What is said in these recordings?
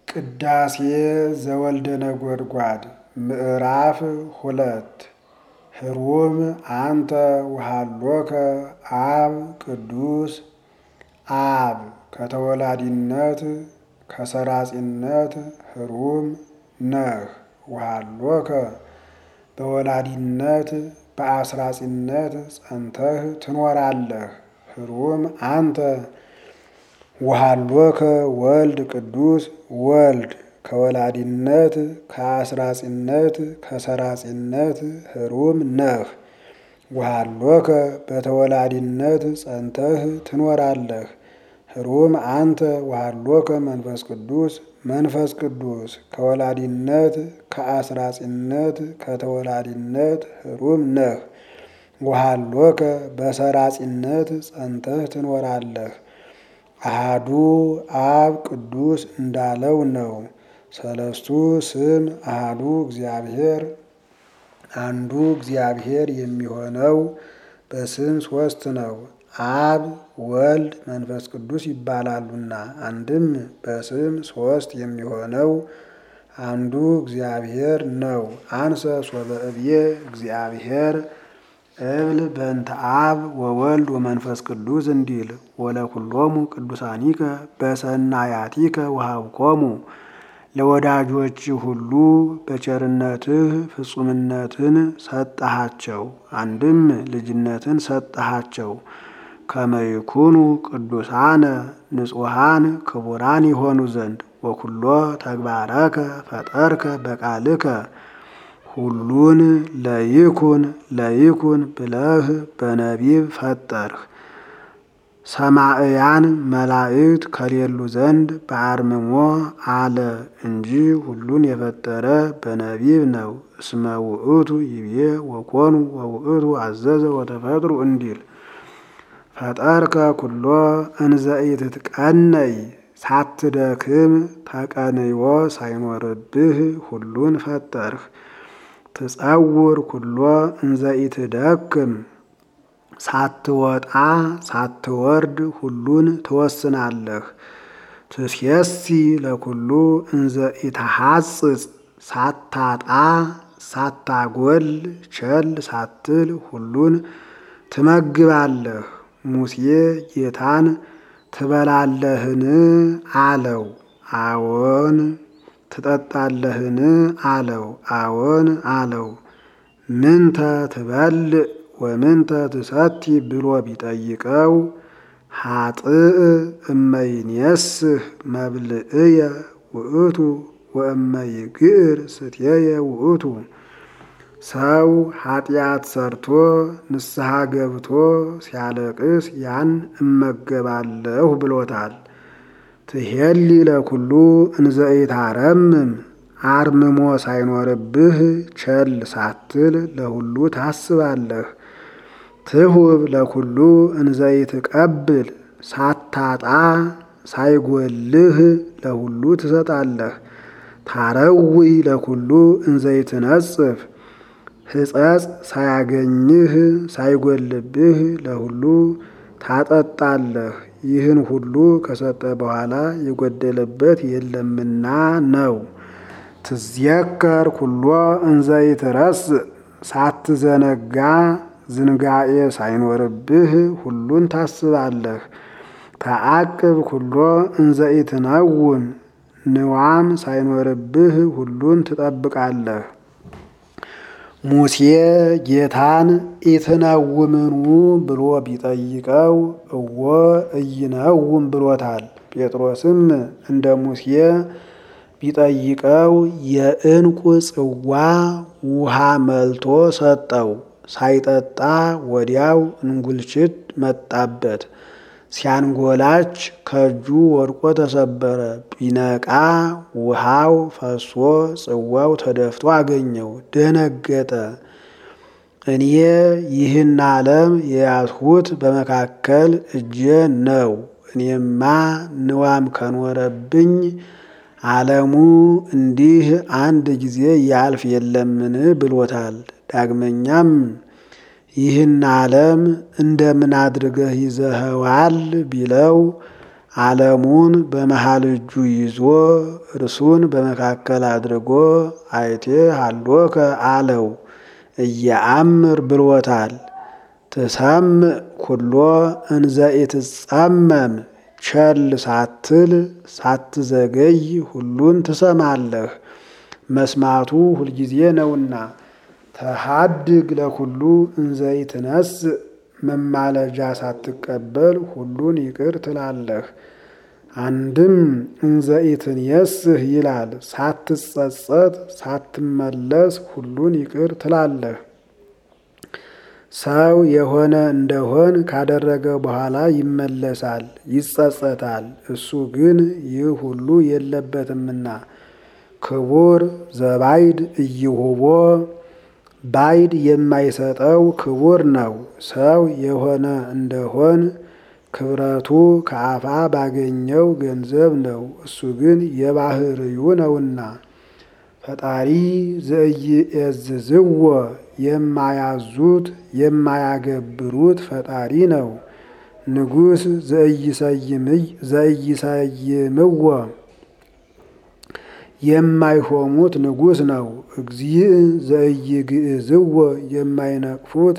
ቅዳሴ ዘወልደ ነጎድጓድ ምዕራፍ ሁለት ህሩም አንተ ውሃሎከ አብ ቅዱስ አብ ከተወላዲነት ከሰራጺነት ህሩም ነህ ውሃሎከ በወላዲነት በአስራጺነት ጸንተህ ትኖራለህ። ህሩም አንተ ውሃሎከ ወልድ ቅዱስ ወልድ ከወላዲነት ከአስራጺነት ከሰራጺነት ህሩም ነህ። ውሃሎከ በተወላዲነት ጸንተህ ትኖራለህ። ህሩም አንተ ውሃሎከ መንፈስ ቅዱስ መንፈስ ቅዱስ ከወላዲነት ከአስራጺነት ከተወላዲነት ህሩም ነህ። ውሃሎከ በሰራጺነት ጸንተህ ትኖራለህ። አሃዱ አብ ቅዱስ እንዳለው ነው። ሰለስቱ ስም አሃዱ እግዚአብሔር አንዱ እግዚአብሔር የሚሆነው በስም ሶስት ነው። አብ ወልድ መንፈስ ቅዱስ ይባላሉና አንድም በስም ሶስት የሚሆነው አንዱ እግዚአብሔር ነው። አንሰ ሶበ እብዬ እግዚአብሔር እብል በእንተ አብ ወወልድ ወመንፈስ ቅዱስ እንዲል ወለኩሎሙ ቅዱሳኒከ በሰናያቲከ ወሀብኮሙ ለወዳጆች ሁሉ በቸርነትህ ፍጹምነትን ሰጠሃቸው። አንድም ልጅነትን ሰጠሃቸው። ከመይኩኑ ቅዱሳነ ንጹሐን ክቡራን ይሆኑ ዘንድ ወኩሎ ተግባረከ ፈጠርከ በቃልከ ሁሉን ለይኩን ለይኩን ብለህ በነቢብ ፈጠርህ። ሰማዕያን መላእክት ከሌሉ ዘንድ በአርምሞ አለ እንጂ ሁሉን የፈጠረ በነቢብ ነው። እስመ ውእቱ ይቤ ወኮኑ ወውእቱ አዘዘ ወተፈጥሩ እንዲል ፈጠርከ ኩሎ እንዘ ኢትትቀነይ ሳትደክም ተቀንዮ ሳይኖርብህ ሁሉን ፈጠርህ። ትጸውር ኩሎ እንዘ ኢትደክም ሳትወጣ ሳትወርድ ሁሉን ትወስናለህ። ትሴሲ ለኩሉ እንዘ ኢተሐጽጽ ሳታጣ ሳታጎል ቸል ሳትል ሁሉን ትመግባለህ። ሙሴ ጌታን ትበላለህን አለው። አዎን ትጠጣለህን አለው። አዎን አለው። ምንተ ትበልዕ ወምንተ ትሰቲ ብሎ ቢጠይቀው ሀጥእ እመይንየስህ መብልእየ ውእቱ ወእመይግዕር ስትየየ ውእቱ ሰው ኃጢአት ሰርቶ ንስሐ ገብቶ ሲያለቅስ ያን እመገባለሁ ብሎታል። ትሄሊ ለኩሉ እንዘ ኢታረምም አርምሞ ሳይኖርብህ ቸል ሳትል ለሁሉ ታስባለህ። ትሁብ ለኩሉ እንዘ ኢትቀብል ሳታጣ ሳይጎልህ ለሁሉ ትሰጣለህ። ታረዊ ለኩሉ እንዘ ኢትነጽፍ ሕጸጽ ሳያገኝህ ሳይጎልብህ ለሁሉ ታጠጣለህ። ይህን ሁሉ ከሰጠ በኋላ የጎደለበት የለምና ነው። ትዝየከር ኩሎ እንዘ ኢትረስእ ሳትዘነጋ ዝንጋኤ ሳይኖርብህ ሁሉን ታስባለህ። ተአቅብ ኩሎ እንዘ ኢትነውን ንዋም ሳይኖርብህ ሁሉን ትጠብቃለህ። ሙሴ ጌታን ኢትነውምኑ ብሎ ቢጠይቀው እወ እይነውም ብሎታል። ጴጥሮስም እንደ ሙሴ ቢጠይቀው የዕንቁ ጽዋ ውሃ መልቶ ሰጠው። ሳይጠጣ ወዲያው እንጉልችት መጣበት። ሲያንጎላች ከእጁ ወድቆ ተሰበረ። ቢነቃ ውሃው ፈሶ ጽዋው ተደፍቶ አገኘው። ደነገጠ። እኔ ይህን ዓለም የያዝሁት በመካከል እጄ ነው። እኔማ ንዋም ከኖረብኝ ዓለሙ እንዲህ አንድ ጊዜ ያልፍ የለምን ብሎታል። ዳግመኛም ይህን ዓለም እንደምን አድርገህ ይዘኸዋል ቢለው ዓለሙን በመሃል እጁ ይዞ እርሱን በመካከል አድርጎ አይቴ ሀሎከ አለው። እየአምር ብሎታል። ትሰምዕ ኩሎ እንዘ ኢትጸመም ቸል ሳትል ሳትዘገይ ሁሉን ትሰማለህ። መስማቱ ሁልጊዜ ነውና። ተሃድግ ለኩሉ እንዘ ኢትነስእ መማለጃ ሳትቀበል ሁሉን ይቅር ትላለህ። አንድም እንዘ ኢትንየስህ ይላል። ሳትጸጸት ሳትመለስ ሁሉን ይቅር ትላለህ። ሰው የሆነ እንደሆን ካደረገ በኋላ ይመለሳል፣ ይጸጸታል። እሱ ግን ይህ ሁሉ የለበትምና ክቡር ዘባይድ እይሁቦ ባይድ የማይሰጠው ክቡር ነው። ሰው የሆነ እንደሆን ክብረቱ ከአፋ ባገኘው ገንዘብ ነው። እሱ ግን የባህርዩ ነውና ፈጣሪ ዘኢየዝዝዎ የማያዙት የማያገብሩት ፈጣሪ ነው። ንጉሥ ዘኢይሰይምዎ የማይሾሙት ንጉሥ ነው። እግዚእ ዘኢይግዕዝዎ የማይነቅፉት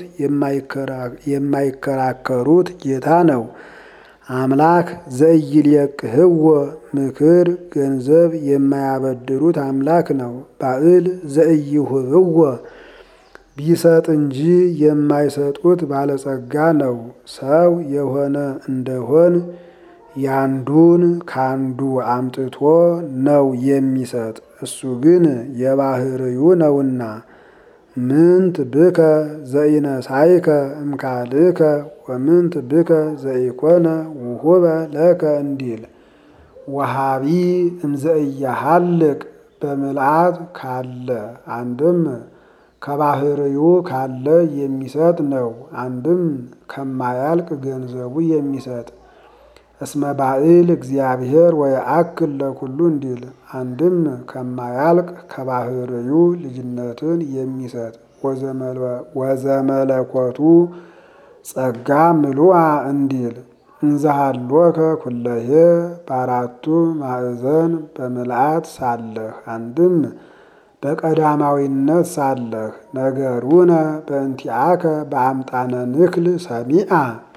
የማይከራከሩት ጌታ ነው። አምላክ ዘኢይልየቅህዎ ምክር ገንዘብ የማያበድሩት አምላክ ነው። ባዕል ዘኢይሁብዎ ቢሰጥ እንጂ የማይሰጡት ባለጸጋ ነው። ሰው የሆነ እንደሆን ያንዱን ካንዱ አምጥቶ ነው የሚሰጥ። እሱ ግን የባህርዩ ነውና ምንት ብከ ዘኢነሳይከ እምካልከ ወምንት ብከ ዘኢኮነ ውሁበ ለከ እንዲል ወሃቢ እምዘኢያሃልቅ በምልአት ካለ አንድም ከባህርዩ ካለ የሚሰጥ ነው። አንድም ከማያልቅ ገንዘቡ የሚሰጥ እስመ ባዕል እግዚአብሔር ወየአክል ለኩሉ እንዲል አንድም ከማያልቅ ከባህርዩ ልጅነትን የሚሰጥ ወዘመለኮቱ ጸጋ ምሉአ እንዲል እንዘሃሎከ ኩለሄ በአራቱ ማዕዘን በምልአት ሳለህ አንድም በቀዳማዊነት ሳለህ ነገሩነ በእንቲአከ በአምጣነ ንክል ሰሚአ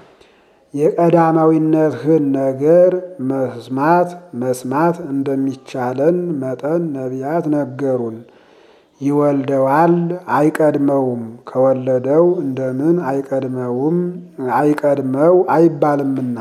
የቀዳማዊነትህን ነገር መስማት መስማት እንደሚቻለን መጠን ነቢያት ነገሩን። ይወልደዋል አይቀድመውም፣ ከወለደው እንደምን አይቀድመውም አይቀድመው አይባልምና።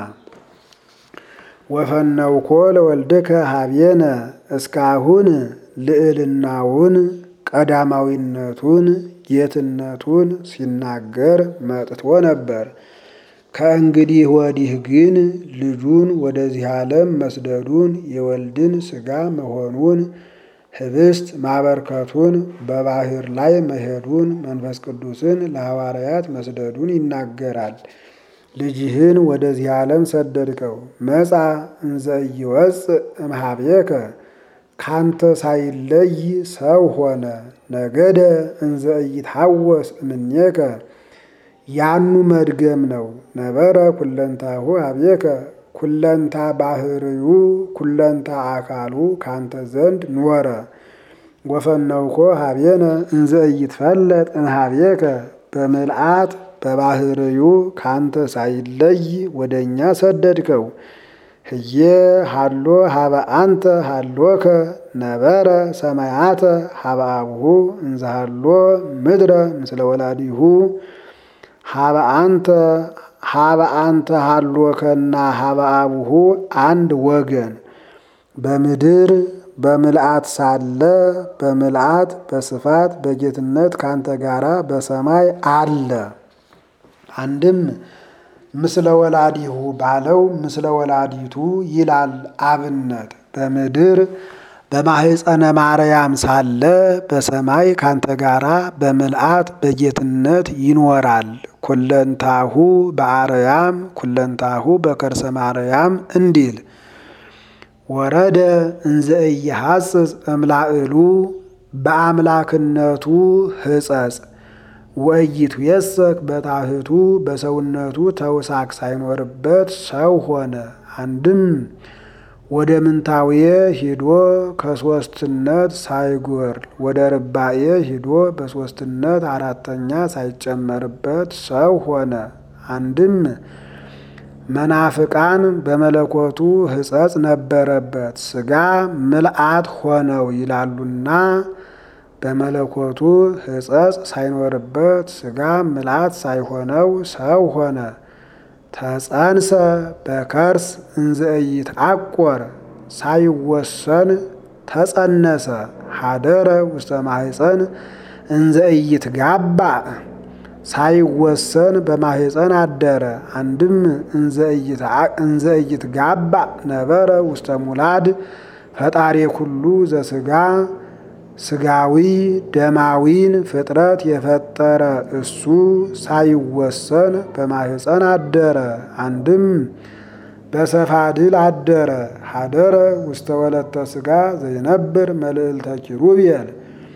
ወፈነውኮ ለወልድከ ሀቤነ እስካሁን ልዕልናውን ቀዳማዊነቱን ጌትነቱን ሲናገር መጥቶ ነበር። ከእንግዲህ ወዲህ ግን ልጁን ወደዚህ ዓለም መስደዱን የወልድን ሥጋ መሆኑን ህብስት ማበርከቱን በባህር ላይ መሄዱን መንፈስ ቅዱስን ለሐዋርያት መስደዱን ይናገራል። ልጅህን ወደዚህ ዓለም ሰደድከው መጻ እንዘ ኢይወፅእ እምኀቤከ ካንተ ሳይለይ ሰው ሆነ። ነገደ እንዘ ኢይትሐወስ እምኔከ ያኑ መድገም ነው። ነበረ ኩለንታሁ ኀቤከ ኩለንታ ባህርዩ ኩለንታ አካሉ ካንተ ዘንድ ኖረ። ወፈነውኮ ኀቤነ እንዘ ኢይትፈለጥ እምኀቤከ በምልአት በባህርዩ ካንተ ሳይለይ ወደ እኛ ሰደድከው። ህዬ ሃሎ ሀበ አንተ ሃሎከ ነበረ ሰማያተ ሀበ አብሁ እንዘ ሃሎ ምድረ ምስለ ወላዲሁ ሀበ አንተ ሀበ አንተ ሃሎከና ሀበ አብሁ አንድ ወገን በምድር በምልአት ሳለ በምልአት በስፋት በጌትነት ካንተ ጋራ በሰማይ አለ። አንድም ምስለ ወላዲሁ ባለው ምስለ ወላዲቱ ይላል አብነት በምድር በማህፀነ ማርያም ሳለ በሰማይ ካንተ ጋራ በምልአት በጌትነት ይኖራል። ኩለንታሁ በአርያም ኩለንታሁ በከርሰ ማርያም እንዲል ወረደ እንዘ ኢይሐጽጽ እምላዕሉ በአምላክነቱ ሕጸጽ ወእይቱ የሰክ በታህቱ በሰውነቱ ተውሳክ ሳይኖርበት ሰው ሆነ። አንድም ወደ ምንታውየ ሂዶ ከሶስትነት ሳይጎርል ወደ ርባኤ ሂዶ በሶስትነት አራተኛ ሳይጨመርበት ሰው ሆነ። አንድም መናፍቃን በመለኮቱ ሕጸጽ ነበረበት ሥጋ ምልአት ሆነው ይላሉና በመለኮቱ ሕጸጽ ሳይኖርበት ሥጋ ምልአት ሳይሆነው ሰው ሆነ። ተጸንሰ በከርስ እንዘ ኢይትዐቆር ሳይወሰን ተጸነሰ። ሀደረ ውስተ ማሕፀን እንዘ ኢይትጋባእ ሳይወሰን በማሕፀን አደረ። አንድም እንዘ ኢይትጋባእ ነበረ ውስተ ሙላድ ፈጣሪ ኩሉ ዘሥጋ ሥጋዊ ደማዊን ፍጥረት የፈጠረ እሱ ሳይወሰን በማሕፀን አደረ። አንድም በሰፋድል አደረ። ሀደረ ውስተ ወለተ ሥጋ ዘይነብር መልዕልተ ኪሩቤል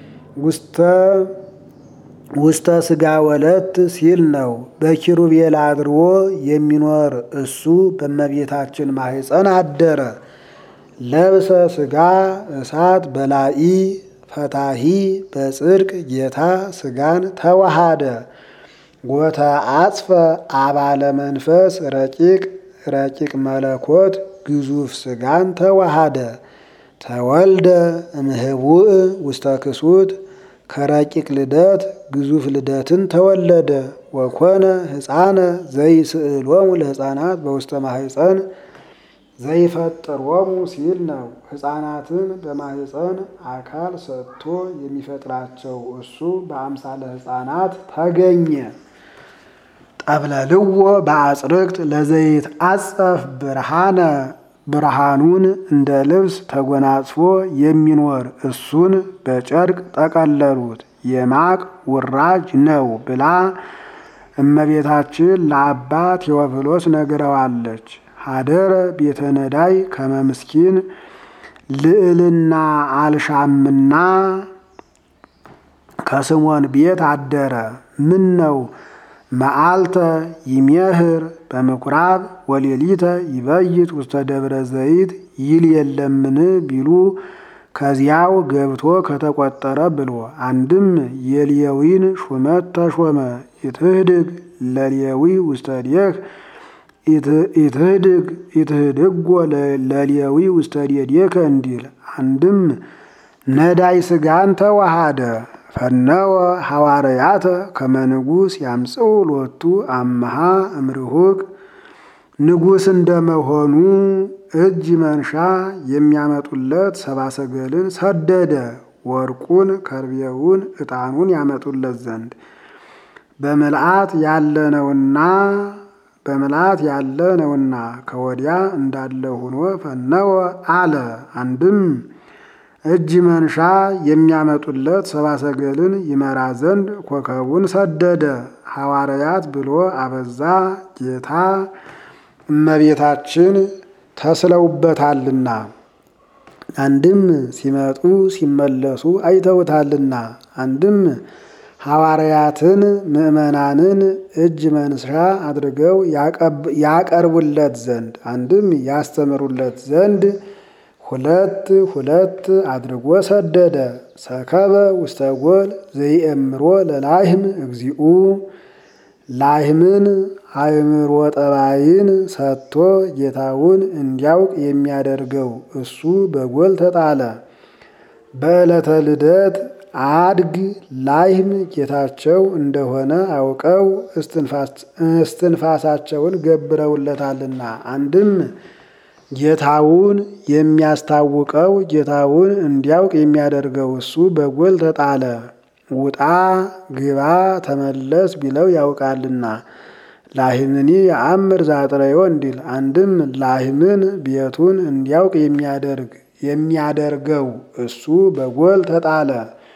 ውስተ ሥጋ ወለት ሲል ነው። በኪሩቤል አድሮ የሚኖር እሱ በእመቤታችን ማሕፀን አደረ። ለብሰ ሥጋ እሳት በላኢ ፈታሂ በጽድቅ ጌታ ሥጋን ተዋሃደ። ጎተ አጽፈ አባለ መንፈስ ረቂቅ ረቂቅ መለኮት ግዙፍ ሥጋን ተዋሃደ። ተወልደ እምህቡእ ውስተ ክሱት ከረቂቅ ልደት ግዙፍ ልደትን ተወለደ። ወኮነ ሕፃነ ዘይስእሎሙ ለሕፃናት በውስተ ማሕፀን ዘይፈጥሮሙ ሲል ነው። ሕፃናትን በማሕፀን አካል ሰጥቶ የሚፈጥራቸው እሱ በአምሳለ ሕፃናት ተገኘ። ጠብለልዎ በአጽርቅት ለዘይት አጸፍ ብርሃነ ብርሃኑን እንደ ልብስ ተጎናጽፎ የሚኖር እሱን በጨርቅ ጠቀለሉት። የማቅ ውራጅ ነው ብላ እመቤታችን ለአባ ቴዎፍሎስ ነግረዋለች። ሀደረ ቤተ ነዳይ ከመምስኪን ልዕልና አልሻምና ከስሞን ቤት አደረ። ምን ነው መዓልተ ይሜህር በምኩራብ ወሌሊተ ይበይት ውስተ ደብረ ዘይት ይል የለምን ቢሉ ከዚያው ገብቶ ከተቆጠረ ብሎ አንድም የሌዊን ሹመት ተሾመ። ኢትህድግ ለሌዊ ውስተ ዴህ ኢትህድግ ኢትህድጎ ለሌዊ ውስተ ዴዴከ እንዲል አንድም ነዳይ ሥጋን ተዋሃደ። ፈነወ ሐዋርያተ ከመ ንጉሥ ያምጽኡ ሎቱ አመሃ እምርሁቅ ንጉሥ እንደመሆኑ እጅ መንሻ የሚያመጡለት ሰባሰገልን ሰደደ። ወርቁን፣ ከርቤውን፣ ዕጣኑን ያመጡለት ዘንድ በምልአት ያለ ነውና በምልአት ያለ ነውና ከወዲያ እንዳለ ሆኖ ፈነወ አለ። አንድም እጅ መንሻ የሚያመጡለት ሰባሰገልን ይመራ ዘንድ ኮከቡን ሰደደ። ሐዋርያት ብሎ አበዛ ጌታ እመቤታችን ተስለውበታልና አንድም ሲመጡ ሲመለሱ አይተውታልና አንድም ሐዋርያትን ምዕመናንን እጅ መንሻ አድርገው ያቀርቡለት ዘንድ አንድም ያስተምሩለት ዘንድ ሁለት ሁለት አድርጎ ሰደደ። ሰከበ ውስተ ጎል ዘይእምሮ ለላህም እግዚኡ ላህምን አእምሮ ጠባይን ሰጥቶ ጌታውን እንዲያውቅ የሚያደርገው እሱ በጎል ተጣለ። በዕለተ ልደት አድግ ላህም ጌታቸው እንደሆነ አውቀው እስትንፋሳቸውን ገብረውለታልና አንድም ጌታውን የሚያስታውቀው ጌታውን እንዲያውቅ የሚያደርገው እሱ በጎል ተጣለ። ውጣ ግባ ተመለስ ቢለው ያውቃልና ላህምኒ የአምር ዛጥረዮ እንዲል አንድም ላህምን ቤቱን እንዲያውቅ የሚያደርግ የሚያደርገው እሱ በጎል ተጣለ።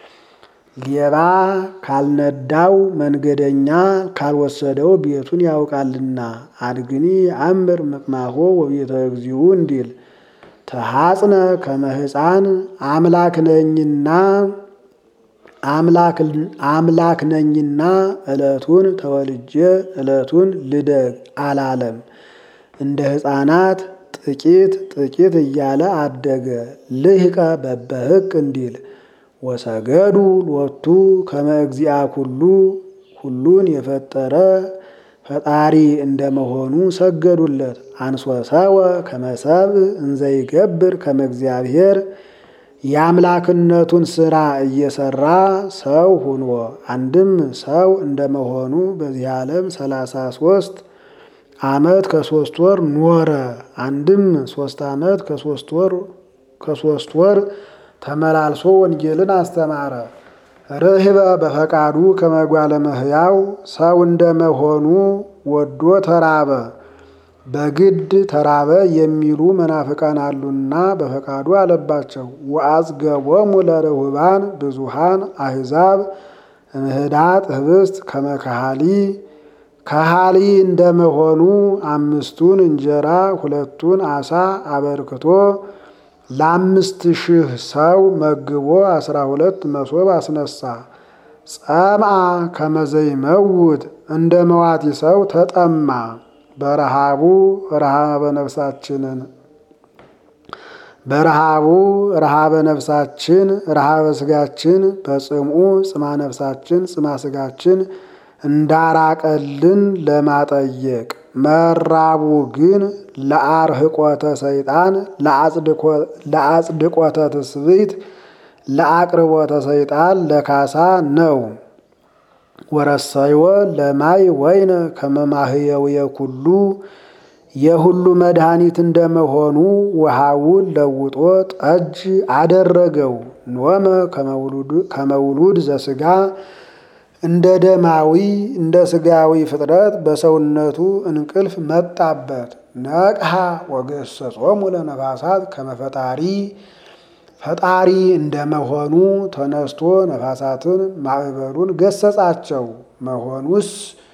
ሌባ ካልነዳው መንገደኛ ካልወሰደው ቤቱን ያውቃልና አድግኒ የአምር ምቅማሆ ወቤተ እግዚኡ እንዲል ተሐጽነ ከመ ሕፃን አምላክ ነኝና አምላክ ነኝና ዕለቱን ተወልጄ ዕለቱን ልደግ አላለም። እንደ ሕፃናት ጥቂት ጥቂት እያለ አደገ። ልህቀ በበህቅ እንዲል ወሰገዱ ሎቱ ከመ እግዚአ ኩሉ ሁሉን የፈጠረ ፈጣሪ እንደመሆኑ ሰገዱለት። አንሶሰወ ከመሰብ እንዘይገብር ከመ እግዚአብሔር የአምላክነቱን ስራ እየሰራ ሰው ሁኖ አንድም ሰው እንደመሆኑ በዚህ ዓለም ሰላሳ ሶስት ዓመት ከሶስት ወር ኖረ። አንድም ሶስት ዓመት ከሶስት ወር ከሶስት ወር ተመላልሶ ወንጌልን አስተማረ። ርህበ በፈቃዱ ከመጓለ መህያው ሰው እንደመሆኑ ወዶ ተራበ። በግድ ተራበ የሚሉ መናፍቃን አሉና በፈቃዱ አለባቸው። ወአጽገቦሙ ለርሁባን ብዙሃን አሕዛብ እምህዳጥ ህብስት ከመካሃሊ ከሃሊ እንደመሆኑ አምስቱን እንጀራ ሁለቱን አሳ አበርክቶ ለአምስት ሺህ ሰው መግቦ አስራ ሁለት መሶብ አስነሳ። ጸምአ ከመዘይመውት እንደ መዋቲ ሰው ተጠማ። በረሃቡ ረሃበ ነፍሳችንን በረሃቡ ረሃበ ነፍሳችን ረሃበ ስጋችን በጽምኡ ጽማ ነፍሳችን ጽማ ስጋችን እንዳራቀልን ለማጠየቅ መራቡ ግን ለአርህቆተ ሰይጣን ለአጽድቆተ ትስብእት ለአቅርቦተ ሰይጣን ለካሳ ነው። ወረሰይወ ለማይ ወይነ ከመማህየውየ ኩሉ የሁሉ መድኃኒት እንደመሆኑ ውሃውን ለውጦ ጠጅ አደረገው። ኖመ ከመውሉድ ዘስጋ እንደ ደማዊ እንደ ስጋዊ ፍጥረት በሰውነቱ እንቅልፍ መጣበት። ነቅሃ ወገሰጾሙ ለነፋሳት ከመፈጣሪ ፈጣሪ እንደመሆኑ ተነስቶ ነፋሳትን ማዕበሉን ገሰጻቸው። መሆኑስ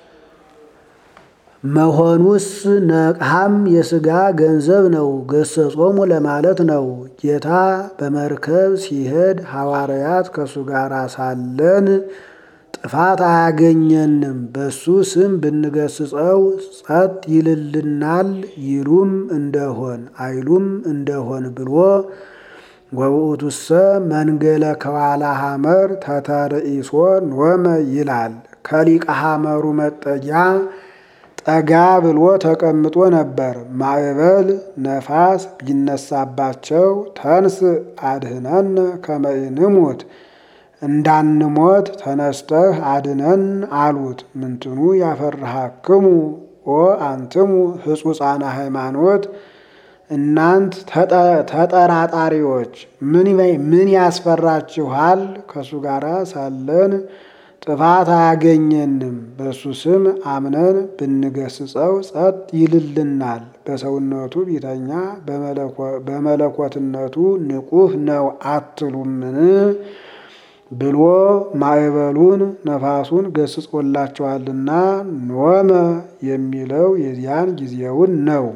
መሆኑስ ነቅሃም የስጋ ገንዘብ ነው። ገሰጾሙ ለማለት ነው። ጌታ በመርከብ ሲሄድ ሐዋርያት ከእሱ ጋር ሳለን ጥፋት አያገኘንም፣ በሱ ስም ብንገስጸው ጸጥ ይልልናል ይሉም እንደሆን አይሉም እንደሆን ብሎ ወውእቱሰ መንገለ ከዋላ ሐመር ተተርእሶ ኖመ ይላል። ከሊቀ ሐመሩ መጠጊያ ጠጋ ብሎ ተቀምጦ ነበር። ማዕበል ነፋስ ቢነሳባቸው ተንስ አድህነን ከመ ንሙት እንዳንሞት ተነስተህ አድነን አሉት። ምንትኑ ያፈርሃክሙ ኦ አንትሙ ህጹጻነ ሃይማኖት እናንት ተጠራጣሪዎች ምን ያስፈራችኋል? ከእሱ ጋር ሳለን ጥፋት አያገኘንም፣ በእሱ ስም አምነን ብንገስጸው ጸጥ ይልልናል። በሰውነቱ ቢተኛ በመለኮትነቱ ንቁህ ነው አትሉምን? ብሎ ማዕበሉን ነፋሱን ገስጾላቸዋልና ኖመ የሚለው የዚያን ጊዜውን ነው።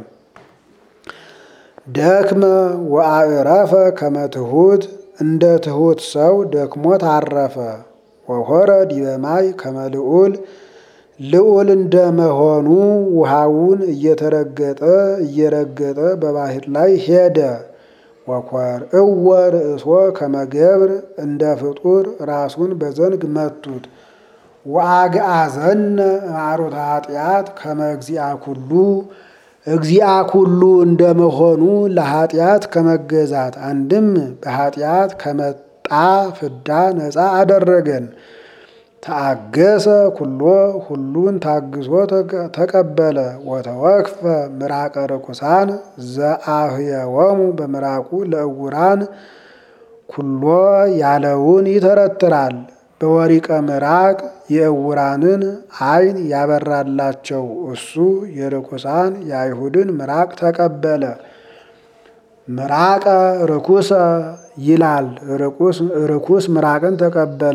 ደክመ ወአዕረፈ ከመ ትሑት እንደ ትሑት ሰው ደክሞት አረፈ። ወሆረ ዲበ ማይ ከመ ልዑል ልዑል እንደመሆኑ ውሃውን እየተረገጠ እየረገጠ በባህር ላይ ሄደ። ወኮር እወ ርእሶ ከመገብር እንደ ፍጡር ራሱን በዘንግ መቱት። ወአግአዘነ ማሩት ኃጢአት ከመ እግዚአ ኩሉ እግዚአ ኩሉ እንደመሆኑ ለኃጢአት ከመገዛት አንድም በኃጢአት ከመጣ ፍዳ ነፃ አደረገን። ተአገሰ ኩሎ ሁሉን ታግሶ ተቀበለ። ወተወክፈ ምራቀ ርኩሳን ዘአህየወሙ በምራቁ ለእውራን ኩሎ ያለውን ይተረትራል። በወሪቀ ምራቅ የእውራንን ዓይን ያበራላቸው እሱ የርኩሳን የአይሁድን ምራቅ ተቀበለ። ምራቀ ርኩሰ ይላል። ርኩስ ምራቅን ተቀበለ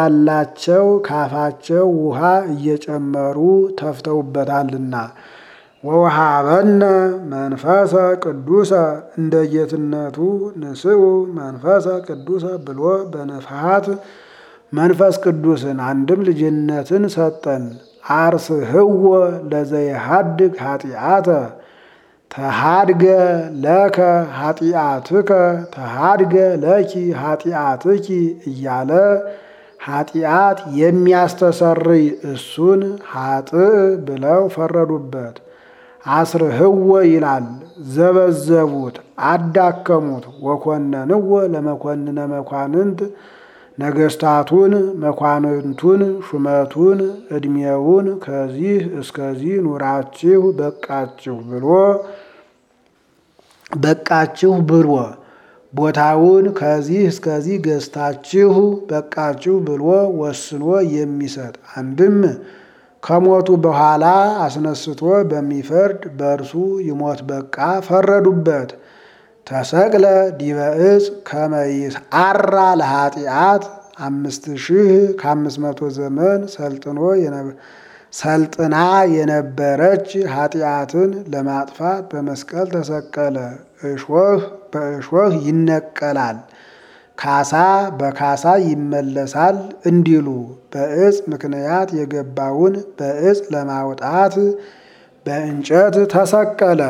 እንዲበዛላቸው ካፋቸው ውሃ እየጨመሩ ተፍተውበታልና። ወውሃበነ መንፈሰ ቅዱሰ እንደ ጌትነቱ ንስኡ መንፈሰ ቅዱሰ ብሎ በንፍሃት መንፈስ ቅዱስን አንድም ልጅነትን ሰጠን። አርስህዎ ለዘይሃድግ ኃጢአተ ተሃድገ ለከ ኃጢአትከ ተሃድገ ለኪ ኃጢአትኪ እያለ ኃጢአት የሚያስተሰርይ እሱን ኃጥእ ብለው ፈረዱበት። አስርህዎ ይላል ዘበዘቡት፣ አዳከሙት። ወኮነንዎ ለመኮንነ መኳንንት ነገስታቱን መኳንንቱን ሹመቱን ዕድሜውን ከዚህ እስከዚህ ኑራችሁ በቃችሁ ብሎ በቃችሁ ብሎ ቦታውን ከዚህ እስከዚህ ገዝታችሁ በቃችሁ ብሎ ወስኖ የሚሰጥ አንድም ከሞቱ በኋላ አስነስቶ በሚፈርድ በእርሱ ይሞት በቃ ፈረዱበት። ተሰቅለ ዲበ ዕፅ ከመ ይስዓራ ለኃጢአት አምስት ሺህ ከአምስት መቶ ዘመን ሰልጥኖ ሰልጥና የነበረች ኃጢአትን ለማጥፋት በመስቀል ተሰቀለ። እሾህ በእሾህ ይነቀላል፣ ካሳ በካሳ ይመለሳል እንዲሉ በዕፅ ምክንያት የገባውን በዕፅ ለማውጣት በእንጨት ተሰቀለ።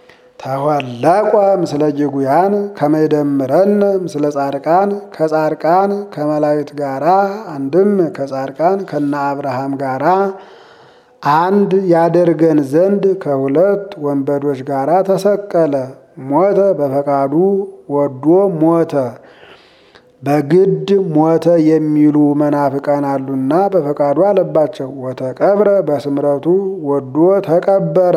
ተወለቆ ምስለ ጅጉያን ከመይደምረን ምስለ ጻድቃን ከጻድቃን ከመላእክት ጋራ አንድም ከጻድቃን ከነ አብርሃም ጋራ አንድ ያደርገን ዘንድ ከሁለት ወንበዶች ጋራ ተሰቀለ። ሞተ በፈቃዱ ወዶ ሞተ። በግድ ሞተ የሚሉ መናፍቃን አሉና በፈቃዱ አለባቸው። ወተቀብረ በስምረቱ ወዶ ተቀበረ።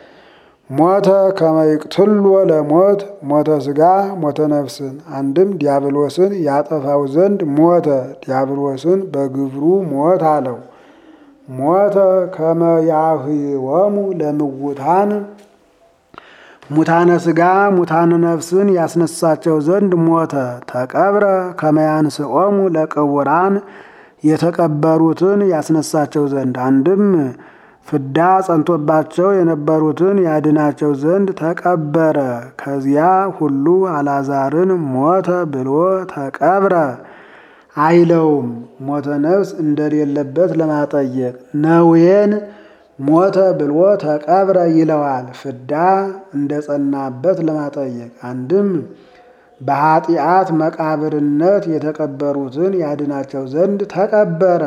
ሞተ ከመይቅትሎ ለሞት ሞተ ሥጋ ሞተ ነፍስን አንድም ዲያብሎስን ያጠፋው ዘንድ ሞተ። ዲያብሎስን በግብሩ ሞት አለው። ሞተ ከመያህወሙ ለምውታን ሙታነ ሥጋ ሙታነ ነፍስን ያስነሳቸው ዘንድ ሞተ። ተቀብረ ከመያንስኦሙ ለቅቡራን የተቀበሩትን ያስነሳቸው ዘንድ አንድም ፍዳ ጸንቶባቸው የነበሩትን ያድናቸው ዘንድ ተቀበረ። ከዚያ ሁሉ አላዛርን ሞተ ብሎ ተቀብረ አይለውም። ሞተ ነፍስ እንደሌለበት ለማጠየቅ ነዌን ሞተ ብሎ ተቀብረ ይለዋል። ፍዳ እንደጸናበት ለማጠየቅ አንድም በኃጢአት መቃብርነት የተቀበሩትን ያድናቸው ዘንድ ተቀበረ።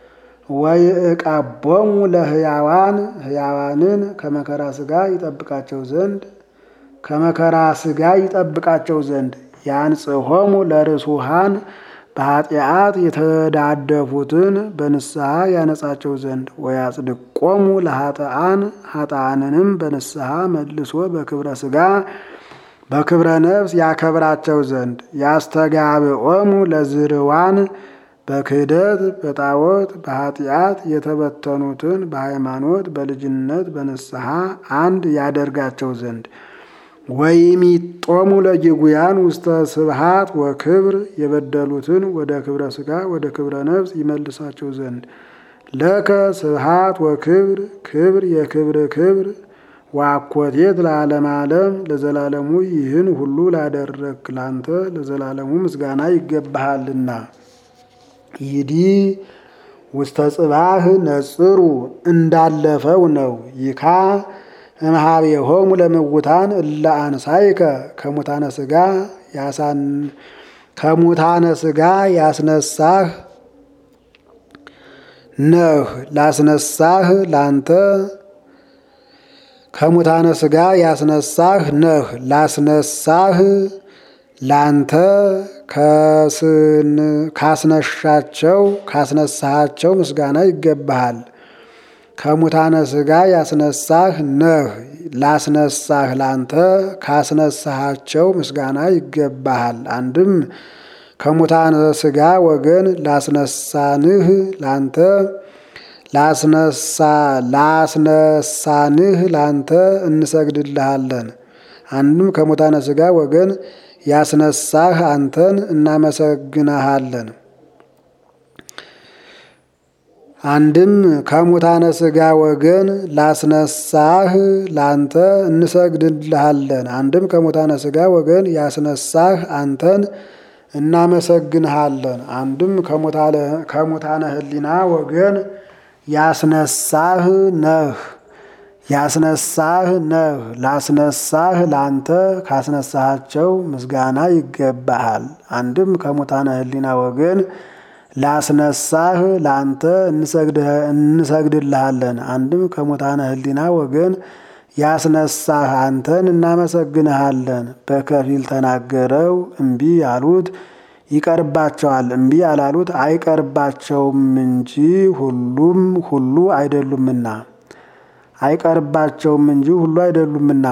ወይዕቀቦሙ ለሕያዋን ሕያዋንን ከመከራ ሥጋ ይጠብቃቸው ዘንድ ከመከራ ሥጋ ይጠብቃቸው ዘንድ ያንጽሖሙ ለርሱሃን በኃጢአት የተዳደፉትን በንስሐ ያነጻቸው ዘንድ ወያጽድቆሙ ለኃጥአን ኃጥአንንም በንስሐ መልሶ በክብረ ሥጋ በክብረ ነፍስ ያከብራቸው ዘንድ ያስተጋብኦሙ ለዝርዋን በክህደት በጣዖት በኃጢአት የተበተኑትን በሃይማኖት በልጅነት በንስሐ አንድ ያደርጋቸው ዘንድ ወይሚጦሙ ለጅጉያን ውስተ ስብሃት ወክብር የበደሉትን ወደ ክብረ ሥጋ ወደ ክብረ ነፍስ ይመልሳቸው ዘንድ ለከ ስብሃት ወክብር ክብር የክብር ክብር ዋኮቴት ለዓለም ዓለም ለዘላለሙ ይህን ሁሉ ላደረግ ላንተ ለዘላለሙ ምስጋና ይገባሃልና። ይዲ ውስተ ጽባህ ነጽሩ እንዳለፈው ነው። ይካ እምኀቤሆሙ ለምውታን እለ አንሳይከ ከሙታነ ሥጋ ያሳን ከሙታነ ሥጋ ያስነሳህ ነህ ላስነሳህ ላንተ ከሙታነ ሥጋ ያስነሳህ ነህ ላስነሳህ ላንተ ካስነሻቸው ካስነሳሃቸው ምስጋና ይገባሃል። ከሙታነ ሥጋ ያስነሳህ ነህ ላስነሳህ ላንተ ካስነሳሃቸው ምስጋና ይገባሃል። አንድም ከሙታነ ሥጋ ወገን ላስነሳንህ ላንተ ላስነሳ ላስነሳንህ ላንተ እንሰግድልሃለን። አንድም ከሙታነ ሥጋ ወገን ያስነሳህ አንተን እናመሰግንሃለን። አንድም ከሙታነ ሥጋ ወገን ላስነሳህ ላንተ እንሰግድልሃለን። አንድም ከሙታነ ሥጋ ወገን ያስነሳህ አንተን እናመሰግንሃለን። አንድም ከሙታነ ሕሊና ወገን ያስነሳህ ነህ ያስነሳህ ነህ። ላስነሳህ ላንተ ካስነሳሃቸው ምስጋና ይገባሃል። አንድም ከሙታነ ሕሊና ወገን ላስነሳህ ላንተ እንሰግድልሃለን። አንድም ከሙታነ ሕሊና ወገን ያስነሳህ አንተን እናመሰግንሃለን። በከፊል ተናገረው እምቢ ያሉት ይቀርባቸዋል፣ እምቢ ያላሉት አይቀርባቸውም እንጂ ሁሉም ሁሉ አይደሉምና አይቀርባቸውም እንጂ ሁሉ አይደሉምና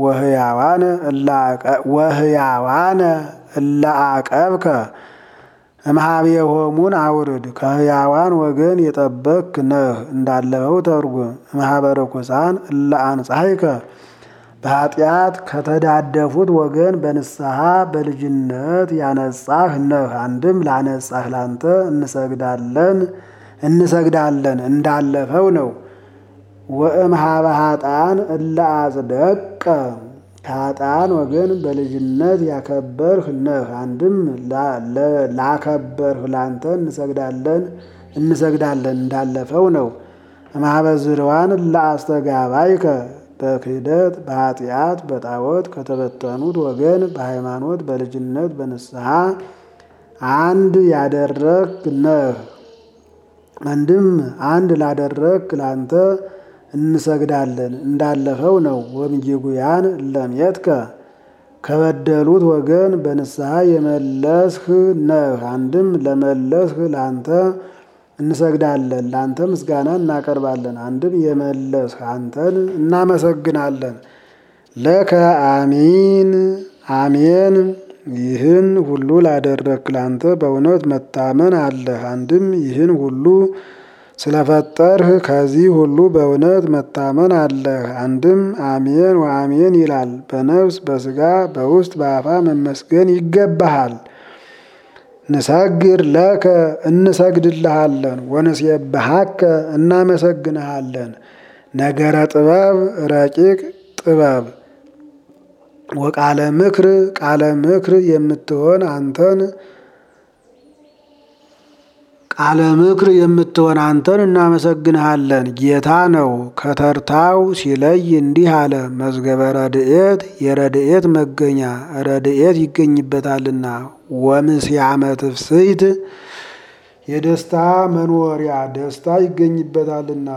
ወህያዋነ እለ አቀብከ እምኀቤሆሙን አውርድ ከህያዋን ወገን የጠበክ ነህ እንዳለፈው ተርጉም። እምኀበ ርኩሳን እለ አንጻሕከ በኃጢአት ከተዳደፉት ወገን በንስሐ በልጅነት ያነጻህ ነህ። አንድም ላነጻህ ላንተ እንሰግዳለን እንሰግዳለን እንዳለፈው ነው። ወእምኀበ ኃጥአን እለ አጽደቀ ከኃጥአን ወገን በልጅነት ያከበርህ ነህ። አንድም ላከበርህ ላንተ እንሰግዳለን እንሰግዳለን እንዳለፈው ነው። እምኀበ ዝርዋን እለ አስተጋባይከ በክህደት በኃጢአት በጣዖት ከተበተኑት ወገን በሃይማኖት በልጅነት በንስሐ አንድ ያደረግ ነህ። አንድም አንድ ላደረግ ላንተ እንሰግዳለን እንዳለፈው ነው። ወምጌጉያን ለምየትከ ከበደሉት ወገን በንስሐ የመለስህ ነህ። አንድም ለመለስህ ላንተ እንሰግዳለን ላንተ ምስጋና እናቀርባለን። አንድም የመለስህ አንተን እናመሰግናለን። ለከ አሚን አሜን። ይህን ሁሉ ላደረግክ ላንተ በእውነት መታመን አለህ። አንድም ይህን ሁሉ ስለፈጠርህ ከዚህ ሁሉ በእውነት መታመን አለህ። አንድም አሜን ወአሜን ይላል። በነፍስ በስጋ በውስጥ በአፋ መመስገን ይገባሃል። ንሰግር ለከ እንሰግድልሃለን። ወንሴብሐከ እናመሰግንሃለን። ነገረ ጥበብ ረቂቅ ጥበብ ወቃለ ምክር ቃለ ምክር የምትሆን አንተን ቃለ ምክር የምትሆን አንተን እናመሰግንሃለን። ጌታ ነው ከተርታው ሲለይ እንዲህ አለ። መዝገበ ረድኤት የረድኤት መገኛ ረድኤት ይገኝበታልና። ወምስያመ ትፍስሕት የደስታ መኖሪያ ደስታ ይገኝበታልና።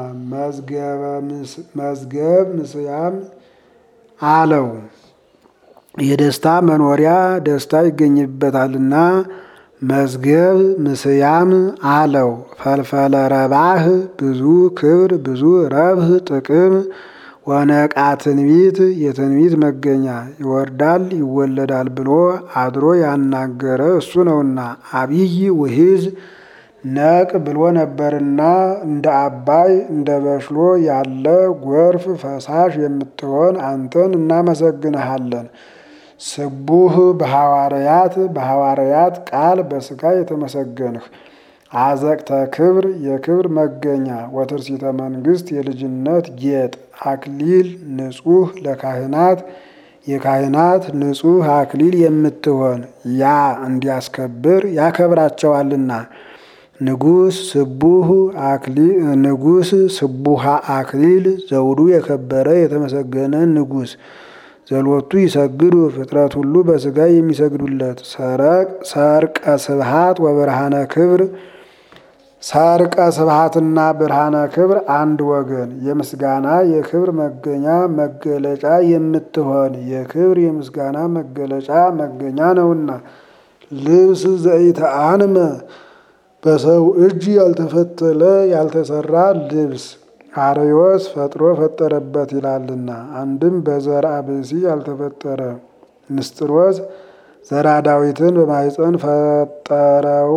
መዝገብ ምስያም አለው የደስታ መኖሪያ ደስታ ይገኝበታልና። መዝገብ ምስያም አለው። ፈልፈለ ረባህ ብዙ ክብር ብዙ ረብህ ጥቅም ወነቃ ትንቢት የትንቢት መገኛ ይወርዳል ይወለዳል ብሎ አድሮ ያናገረ እሱ ነውና። አብይ ውሂዝ ነቅ ብሎ ነበርና እንደ አባይ እንደ በሽሎ ያለ ጎርፍ ፈሳሽ የምትሆን አንተን እናመሰግንሃለን። ስቡህ በሐዋርያት በሐዋርያት ቃል በሥጋ የተመሰገንህ አዘቅተ ክብር የክብር መገኛ ወትርሲተ መንግስት የልጅነት ጌጥ አክሊል ንጹህ ለካህናት የካህናት ንጹህ አክሊል የምትሆን ያ እንዲያስከብር ያከብራቸዋልና። ንጉስ ስቡህ አክሊል ንጉስ ስቡሃ አክሊል ዘውዱ የከበረ የተመሰገነ ንጉስ ዘሎቱ ይሰግዱ ፍጥረት ሁሉ በሥጋ የሚሰግዱለት ሰርቀ ስብሃት ወብርሃነ ክብር ሰርቀ ስብሃትና ብርሃነ ክብር አንድ ወገን የምስጋና የክብር መገኛ መገለጫ የምትሆን የክብር የምስጋና መገለጫ መገኛ ነውና። ልብስ ዘኢተአንመ በሰው እጅ ያልተፈተለ ያልተሰራ ልብስ አርዮስ ፈጥሮ ፈጠረበት ይላልና። አንድም በዘርአ ብእሲ ያልተፈጠረ ንስጥሮስ ዘራ ዳዊትን በማኅፀን ፈጠረው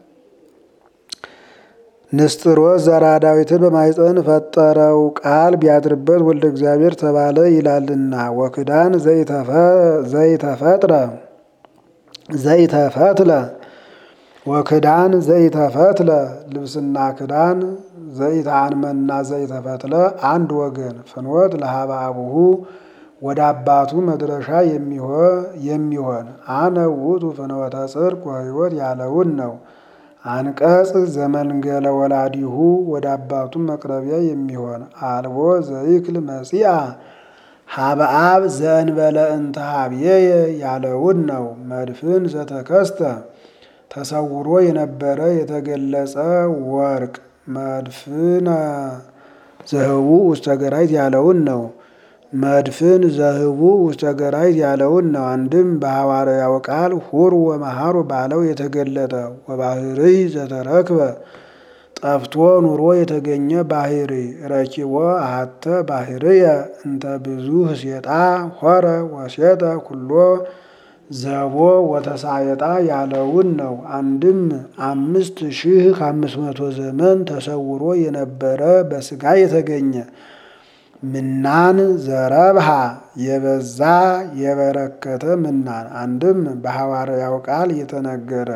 ንስጥሮስ ዘራ ዳዊትን በማኅፀን ፈጠረው ቃል ቢያድርበት ወልደ እግዚአብሔር ተባለ ይላልና። ወክዳን ዘይተፈጥረ ዘይተፈትለ ወክዳን ዘይተፈትለ ልብስና ክዳን ዘይተአንመና ዘይተፈትለ አንድ ወገን ፍኖት ለሀበ አቡሁ ወደ አባቱ መድረሻ የሚሆን አነ ውእቱ ፍኖተ ጽድቅ ወሕይወት ያለውን ነው። አንቀጽ ዘመንገለ ወላዲሁ ወደ አባቱ መቅረቢያ የሚሆን አልቦ ዘይክል መጺአ ሀበ አብ ዘእንበለ እንተ ሀብዬየ ያለውን ነው። መድፍን ዘተከስተ ተሰውሮ የነበረ የተገለጸ ወርቅ መድፍነ ዘህቡ ውስተ ገራይት ያለውን ነው። መድፍን ዘህቡ ውስተ ገራይት ያለውን ነው። አንድም በሐዋርያው ቃል ሁር ወመሃሩ ባለው የተገለጠ ወባህርይ ዘተረክበ ጠፍቶ ኑሮ የተገኘ ባህሪ ረኪቦ አሐተ ባህርየ እንተ ብዙ ሴጣ ሆረ ወሴጠ ኩሎ ዘቦ ወተሳየጣ ያለውን ነው። አንድም አምስት ሺህ ከአምስት መቶ ዘመን ተሰውሮ የነበረ በስጋ የተገኘ ምናን ዘረብሃ የበዛ የበረከተ ምናን አንድም በሐዋርያው ቃል የተነገረ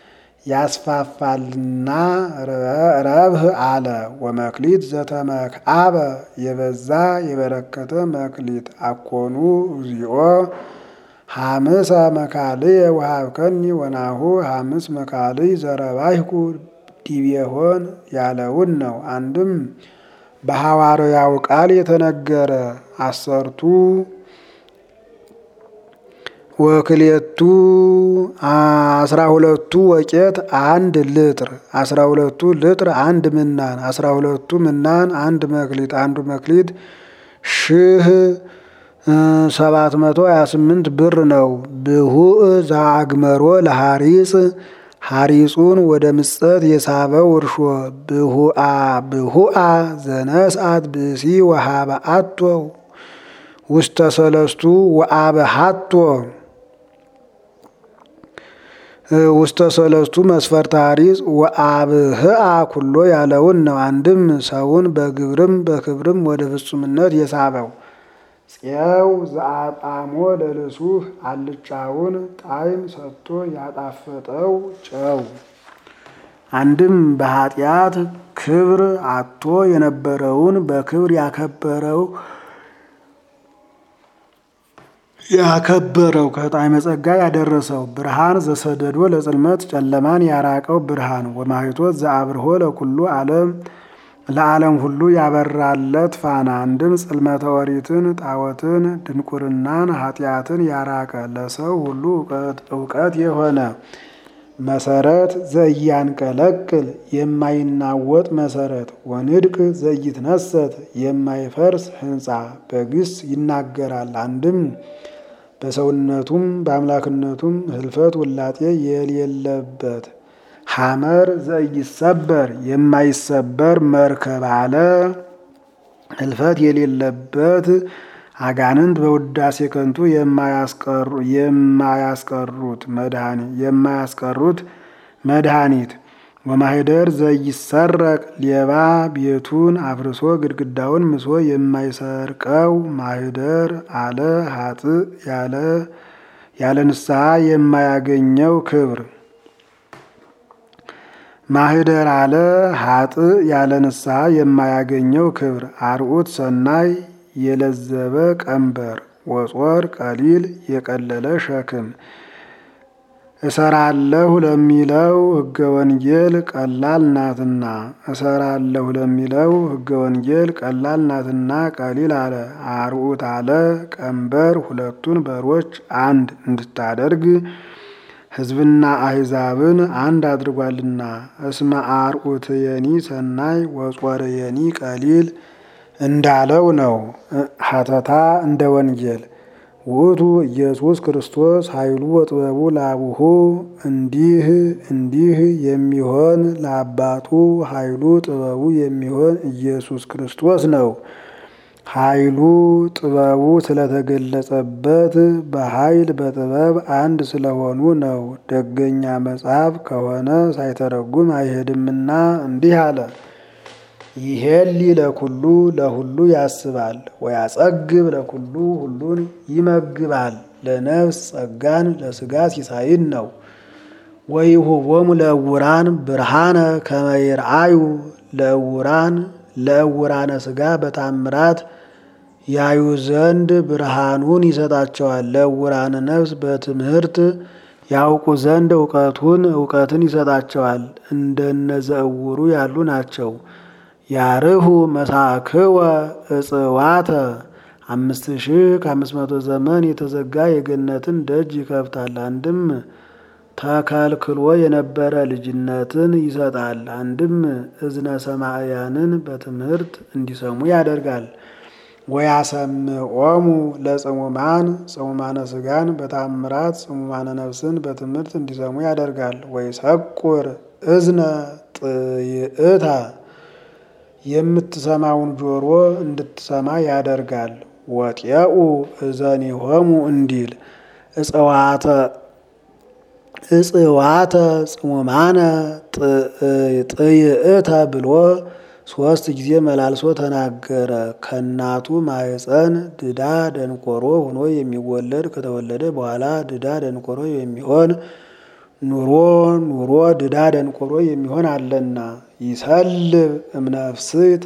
ያስፋፋልና ረብህ አለ ወመክሊት ዘተመክአበ የበዛ የበረከተ መክሊት አኮኑ እግዚኦ ሐምሰ መካልየ ወሀብከኒ ወናሁ ሐምስ መካልይ ዘረባይኩ ዲቤሆን ያለውን ነው። አንድም በሐዋርያው ቃል የተነገረ አሰርቱ ወክሌቱ አስራ ሁለቱ ወቄት አንድ ልጥር አስራ ሁለቱ ልጥር አንድ ምናን አስራ ሁለቱ ምናን አንድ መክሊት አንዱ መክሊት ሺህ ሰባት መቶ ሀያ ስምንት ብር ነው። ብሁእ ዘአግመሮ ለሐሪጽ ሐሪጹን ወደ ምጸት የሳበው እርሾ ብሁአ ብሁአ ዘነስአት ብእሲ ወሃበ አቶ ውስተ ሰለስቱ ወአበሃቶ ውስተ ሰለስቱ መስፈርተ ሐሪጽ ወአብህአ ኩሎ ያለውን ነው። አንድም ሰውን በግብርም በክብርም ወደ ፍጹምነት የሳበው ፄው ዘአጣሞ ለልሱህ አልጫውን ጣዕም ሰጥቶ ያጣፈጠው ጨው። አንድም በኃጢአት ክብር አጥቶ የነበረውን በክብር ያከበረው ያከበረው ከጣዕመ ጸጋ ያደረሰው ብርሃን ዘሰደዶ ለጽልመት ጨለማን ያራቀው ብርሃን ወማይቶት ዘአብርሆ ለኩሉ ዓለም ለዓለም ሁሉ ያበራለት ፋና አንድም ጽልመተ ኦሪትን ጣዖትን ድንቁርናን ኃጢአትን ያራቀ ለሰው ሁሉ እውቀት የሆነ መሰረት ዘያንቀለቅል የማይናወጥ መሰረት ወንድቅ ዘይትነሰት የማይፈርስ ሕንፃ በግስ ይናገራል። አንድም በሰውነቱም በአምላክነቱም ህልፈት ውላጤ የሌለበት ሐመር ዘይሰበር የማይሰበር መርከብ አለ። ህልፈት የሌለበት አጋንንት በውዳሴ ከንቱ የማያስቀሩት የማያስቀሩት መድኃኒት ወማህደር ዘይሰረቅ ሌባ ቤቱን አፍርሶ ግድግዳውን ምሶ የማይሰርቀው ማህደር አለ። ሀጥ ያለ ያለ ንስሐ የማያገኘው ክብር ማህደር አለ። ሀጥ ያለ ንስሐ የማያገኘው ክብር አርዑት ሰናይ የለዘበ ቀንበር ወጾር ቀሊል የቀለለ ሸክም እሰራለሁ ለሚለው ሕገ ወንጌል ቀላል ናትና እሰራለሁ ለሚለው ሕገ ወንጌል ቀላል ናትና ቀሊል አለ። አርዑት አለ ቀንበር ሁለቱን በሮች አንድ እንድታደርግ ሕዝብና አሕዛብን አንድ አድርጓልና። እስመ አርዑት የኒ ሰናይ ወጾር የኒ ቀሊል እንዳለው ነው። ሀተታ እንደ ወንጌል ውእቱ ኢየሱስ ክርስቶስ ኃይሉ ወጥበቡ ለአቡሁ እንዲህ እንዲህ የሚሆን ለአባቱ ኃይሉ ጥበቡ የሚሆን ኢየሱስ ክርስቶስ ነው። ኃይሉ ጥበቡ ስለተገለጸበት በኃይል በጥበብ አንድ ስለሆኑ ነው። ደገኛ መጽሐፍ ከሆነ ሳይተረጉም አይሄድምና እንዲህ አለ። ይሄሊ ለኩሉ ለሁሉ ያስባል ወያጸግብ ለኩሉ ሁሉን ይመግባል። ለነፍስ ጸጋን ለስጋ ሲሳይን ነው። ወይሁቦሙ ለእውራን ብርሃነ ከመ ይርአዩ ለእውራን ለእውራነ ሥጋ በታምራት ያዩ ዘንድ ብርሃኑን ይሰጣቸዋል። ለእውራነ ነፍስ በትምህርት ያውቁ ዘንድ እውቀቱን እውቀትን ይሰጣቸዋል። እንደነዘእውሩ ያሉ ናቸው። ያርሁ መሳክወ እጽዋተ አምስት ሺህ ከአምስት መቶ ዘመን የተዘጋ የገነትን ደጅ ይከፍታል። አንድም ተከልክሎ የነበረ ልጅነትን ይሰጣል። አንድም እዝነ ሰማዕያንን በትምህርት እንዲሰሙ ያደርጋል። ወያሰምዖሙ ለጽሙማን ጽሙማነ ሥጋን በታምራት ጽሙማነ ነፍስን በትምህርት እንዲሰሙ ያደርጋል። ወይሰቁር እዝነ ጥይእታ የምትሰማውን ጆሮ እንድትሰማ ያደርጋል። ወጤኡ እዘኒሆሙ እንዲል እጽዋተ እጽዋተ ጽሙማነ ጥይእተ ብሎ ሶስት ጊዜ መላልሶ ተናገረ። ከእናቱ ማኅፀን ድዳ ደንቆሮ ሆኖ የሚወለድ ከተወለደ በኋላ ድዳ ደንቆሮ የሚሆን ኑሮ ኑሮ ድዳ ደንቆሮ የሚሆን አለና ይሰልብ እምነፍስት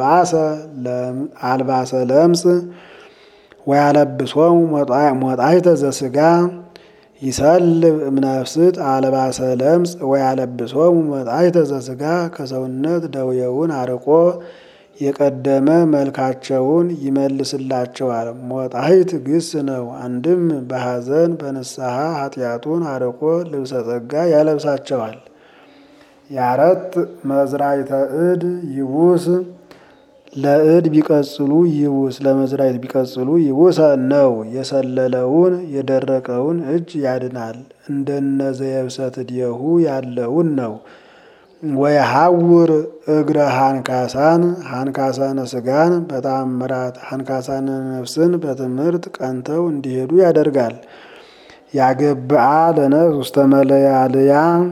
አልባሰ ለምጽ ወያለብሶሙ ሞጣይተ ዘሥጋ ይሰልብ እምነፍስት አልባሰ ለምጽ ወያለብሶሙ ሞጣይተ ዘሥጋ ከሰውነት ደውየውን አርቆ የቀደመ መልካቸውን ይመልስላቸዋል። ሞጣይት ግስ ነው። አንድም በሐዘን በንስሐ ኃጢአቱን አርቆ ልብሰ ጸጋ ያለብሳቸዋል። ያረት መዝራይተ እድ ይቡስ ለእድ ቢቀጽሉ ይቡስ ለመዝራይት ቢቀጽሉ ይቡሰ ነው። የሰለለውን የደረቀውን እጅ ያድናል። እንደነዘየብሰት እድየሁ ያለውን ነው። ወየሐውር እግረ ሃንካሳን ሃንካሳነ ሥጋን በታምራት ሃንካሳነ ነፍስን በትምህርት ቀንተው እንዲሄዱ ያደርጋል። ያገብአ ለነፍስ ውስተ መለያልያ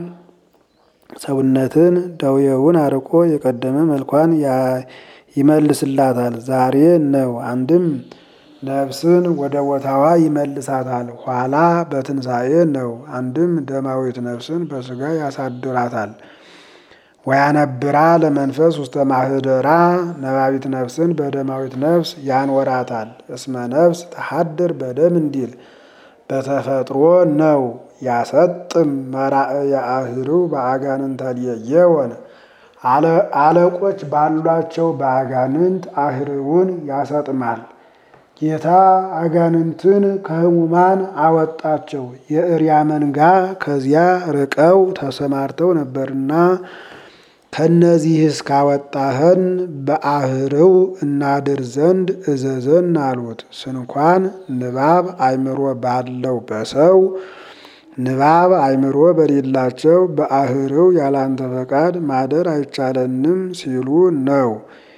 ሰውነትን ደውየውን አርቆ የቀደመ መልኳን ይመልስላታል። ዛሬ ነው። አንድም ነፍስን ወደ ቦታዋ ይመልሳታል። ኋላ በትንሣኤ ነው። አንድም ደማዊት ነፍስን በሥጋ ያሳድራታል። ወያነብራ ለመንፈስ ውስተ ማህደራ ነባቢት ነፍስን በደማዊት ነፍስ ያንወራታል። እስመ ነፍስ ተሐድር በደም እንዲል በተፈጥሮ ነው። ያሰጥም መራእየ አህርው በአጋንንተ ሌየወን አለቆች ባሏቸው በአጋንንት አህርውን ያሰጥማል። ጌታ አጋንንትን ከሕሙማን አወጣቸው። የእሪያ መንጋ ከዚያ ርቀው ተሰማርተው ነበርና ከነዚህ እስካወጣህን በአህርው እናድር ዘንድ እዘዘን አሉት። ስንኳን ንባብ አእምሮ ባለው በሰው ንባብ አእምሮ በሌላቸው በአህርው ያላንተ ፈቃድ ማደር አይቻለንም ሲሉ ነው።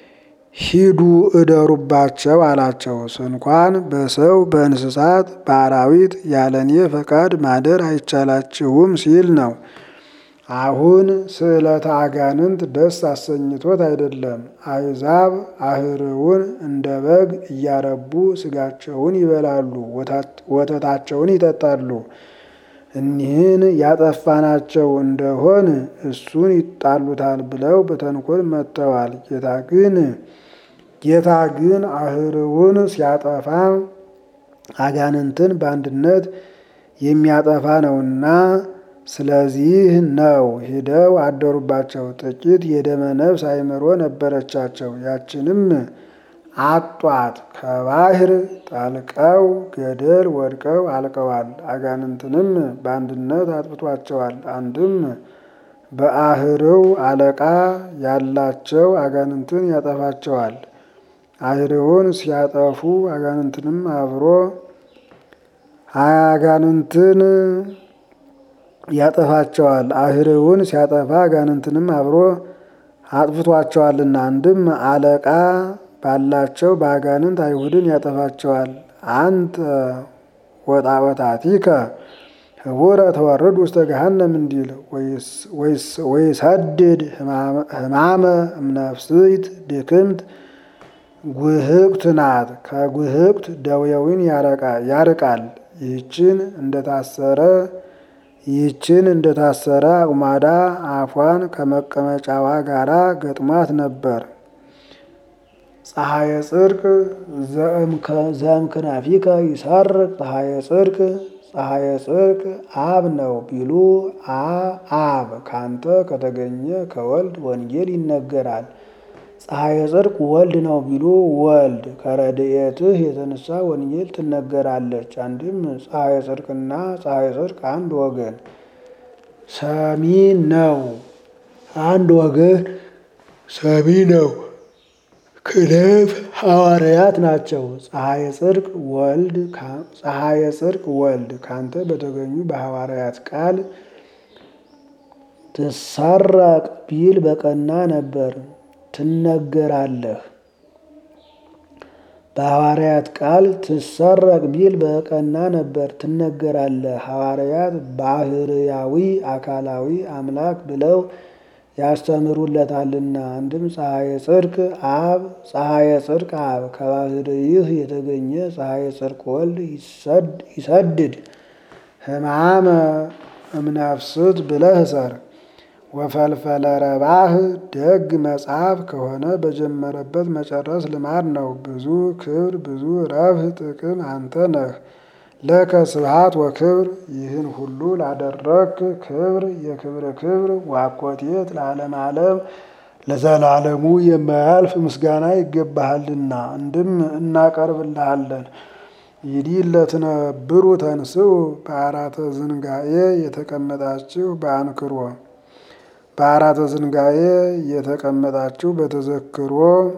ሂዱ እደሩባቸው አላቸው። ስንኳን በሰው በእንስሳት በአራዊት ያለኔ ፈቃድ ማደር አይቻላችሁም ሲል ነው። አሁን ስዕለተ አጋንንት ደስ አሰኝቶት አይደለም። አሕዛብ አህርውን እንደ በግ እያረቡ ስጋቸውን ይበላሉ፣ ወተታቸውን ይጠጣሉ። እኒህን ያጠፋናቸው እንደሆን እሱን ይጣሉታል ብለው በተንኮል መጥተዋል። ጌታ ግን ጌታ ግን አህርውን ሲያጠፋ አጋንንትን በአንድነት የሚያጠፋ ነውና ስለዚህ ነው ሂደው አደሩባቸው። ጥቂት የደመ ነፍስ አእምሮ ነበረቻቸው። ያችንም አጧት። ከባህር ጠልቀው ገደል ወድቀው አልቀዋል። አጋንንትንም በአንድነት አጥፍቷቸዋል። አንድም በአህርው አለቃ ያላቸው አጋንንትን ያጠፋቸዋል። አህርውን ሲያጠፉ አጋንንትንም አብሮ አጋንንትን ያጠፋቸዋል። አህርውን ሲያጠፋ አጋንንትንም አብሮ አጥፍቷቸዋልና አንድም አለቃ ባላቸው በአጋንንት አይሁድን ያጠፋቸዋል። አንተ ወጣወታቲከ ህቡረ ተወርድ ውስተ ገሃነም እንዲል ወይሰድድ ህማመ እምነፍስት ድክምት ጉህቅት ናት። ከጉህቅት ደዌውን ያርቃል። ይህችን እንደታሰረ ይህችን እንደታሰረ አቁማዳ አፏን ከመቀመጫዋ ጋራ ገጥሟት ነበር። ፀሐየ ጽድቅ ዘእምክናፊከ ይሰርቅ ፀሐየ ጽድቅ ፀሐየ ጽድቅ አብ ነው ቢሉ አብ ካንተ ከተገኘ ከወልድ ወንጌል ይነገራል። ፀሐየ ጽድቅ ወልድ ነው ቢሉ ወልድ ከረድኤትህ የተነሳ ወንጌል ትነገራለች። አንድም ፀሐየ ጽድቅና ፀሐየ ጽድቅ አንድ ወገን ሰሚ ነው። አንድ ወገን ሰሚ ነው። ክሌብ ሐዋርያት ናቸው። ፀሐየ ጽድቅ ወልድ ፀሐየ ጽድቅ ወልድ ካንተ በተገኙ በሐዋርያት ቃል ትሰረቅ ቢል በቀና ነበር ትነገራለህ። በሐዋርያት ቃል ትሰረቅ ቢል በቀና ነበር ትነገራለህ። ሐዋርያት ባህርያዊ አካላዊ አምላክ ብለው ያስተምሩለታልና። አንድም ፀሐየ ጽድቅ አብ ፀሐየ ጽድቅ አብ ከባህርይህ የተገኘ ፀሐየ ጽድቅ ወልድ ይሰድድ ሕማመ እምነፍስት ብለህ ሰር ወፈልፈለ ረባህ ደግ መጽሐፍ ከሆነ በጀመረበት መጨረስ ልማድ ነው። ብዙ ክብር ብዙ ረብህ ጥቅም አንተ ነህ። ለከ ስብሐት ወክብር ይህን ሁሉ ላደረግክ ክብር የክብር ክብር ዋኮቴት ለዓለም ዓለም ለዘላለሙ የማያልፍ ምስጋና ይገባሃልና እንድም እናቀርብልሃለን። ይዲህ ለትነብሩ ተንስኡ በአራተ ዝንጋኤ የተቀመጣችሁ በአንክሮ በአራተ ዝንጋኤ የተቀመጣችሁ በተዘክሮ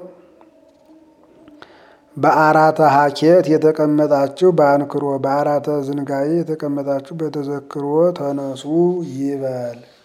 በአራተ ሀኬት የተቀመጣችሁ በአንክሮ በአራተ ዝንጋኤ የተቀመጣችሁ በተዘክሮ ተነሱ ይበል።